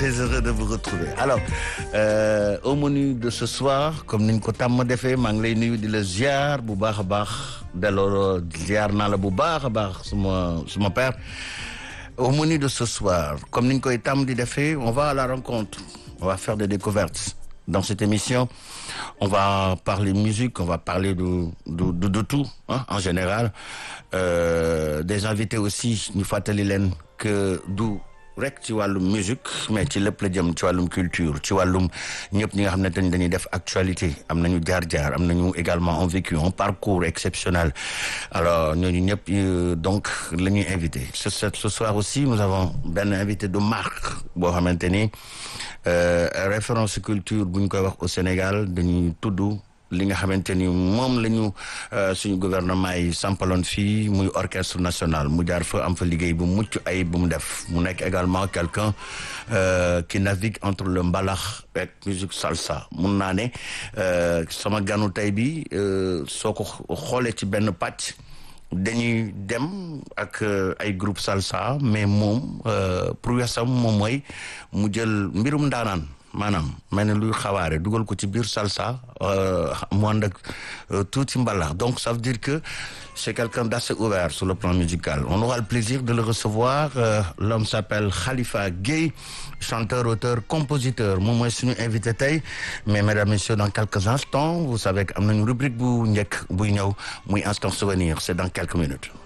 très heureux de vous retrouver alors euh, au menu de ce soir comme niñ ko tàmm defee maa ngi lay nuyu di la ziar bu baax a baax delloo ziar naa la bu baax a baax suma suma père au menu de ce soir comme niñ koy tàmm di defee on va à la rencontre on va faire des découvertes dans cette émission on va parler musique on va parler de de de, de tout hein, en général euh, des invités aussi ñu fàttali leen que du rek ci wàllum musique mais ci lépp la jëm ci wàllum culture ci wàllum ñëpp ñi nga xam ne dañ dañuy def actualité am nañu jaar-jaar am nañu également un vécu un parcours exceptionnel alors ñooñu ñëpp donc la ñuy invité ce ce soir aussi nous avons benn invité de marque boo xamante ni référence culture bu ñu koy wax au Sénégal dañuy tudd li nga xamante ni moom la ñu suñu gouvernement yi sampaloon fii muy orchestre national mu jaar fa am fa liggéey bu mucc ay bu mu def mu nekk également quelqu'un qui navigue entre le mbalax ak musique salsa mun naa ne sama ganu tey bi soo ko xoolee ci benn pàcc dañuy dem ak ay groupe salsa mais moom prouessam moom mooy mu jël mbirum ndaanaan maanaam mel ne luy xawaare dugal ko ci biir salsa mu ànd ak tuuti mbalax donc ça veut dire que c'est quelqu'un d'assez ouvert sur le plan musical on aura le plaisir de le recevoir l'homme s'appelle Khalifa Gueye chanteur auteur compositeur moom mooy suñu invité tey mais mesdames messieurs dans quelques instants vous savez que am nañu rubrique bu njëkk buy ñëw muy instant souvenir c'est dans quelques minutes